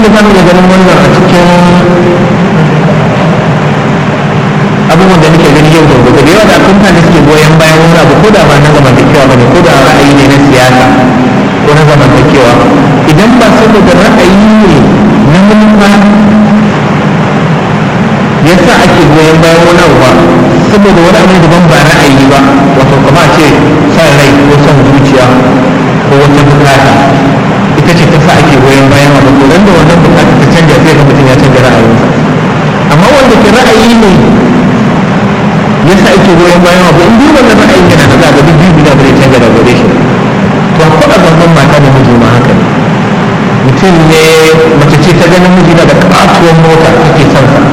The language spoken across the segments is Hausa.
da zamu iya ganin wannan a cikin abubuwan da nake gani yau da gobe da yawa da akwai da suke goyon bayan wani abu ko da ba na zamantakewa ba ne ko da ra'ayi ne na siyasa ko na zamantakewa idan ba saboda ra'ayi ne na manufa yasa ake goyon bayan wani abu ba saboda wani abu daban ba ra'ayi ba wato kama ce san rai ko san zuciya ko wata bukata ita ce ta sa ake goyon bayan abu to da wannan bukata ta canja sai ga mutum ya canja ra'ayinsa amma wanda ke ra'ayi ne yasa ake goyon bayan abu in duk wannan ra'ayin yana da zaga duk biyu da bai canja da gare shi to akwai abubuwan mata da miji ma haka ne mutum ne mace ce ta ganin miji na da katuwar mota take son sa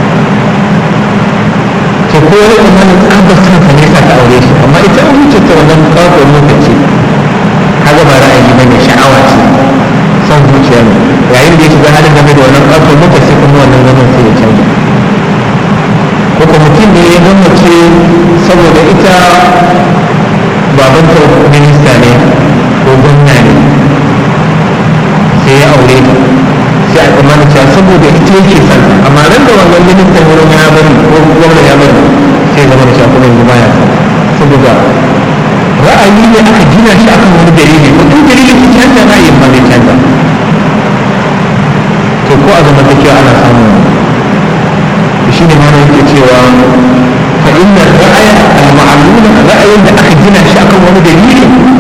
to ko wani imanin tsabar son sa ne sa ta aure shi amma ita an wuce ta wannan katuwar mota ce kaga ba ra'ayi bane sha'awa ce son zuciya ne yayin da ya shiga halin game da wannan katuwar mota sai kuma wannan zaman sai ya canja ko kuma mutum ne ya gwamnace saboda ita babanta minista ne ko gwamna ne sai ya aure ta sai a tsammanin cewa saboda ita yake son amma ran da wannan ministan wurin ya bari ko gwamna ya bari sai zama da cewa kuma yanzu baya saboda ra'ayi ne aka gina shi akan wani dalili ko duk dalilin su canza ra'ayin ba zai canza to ko a zamantakewa ana samun shi ne mana yake cewa fa inna ra'aya al-ma'lula ra'ayin da aka gina shi akan wani dalili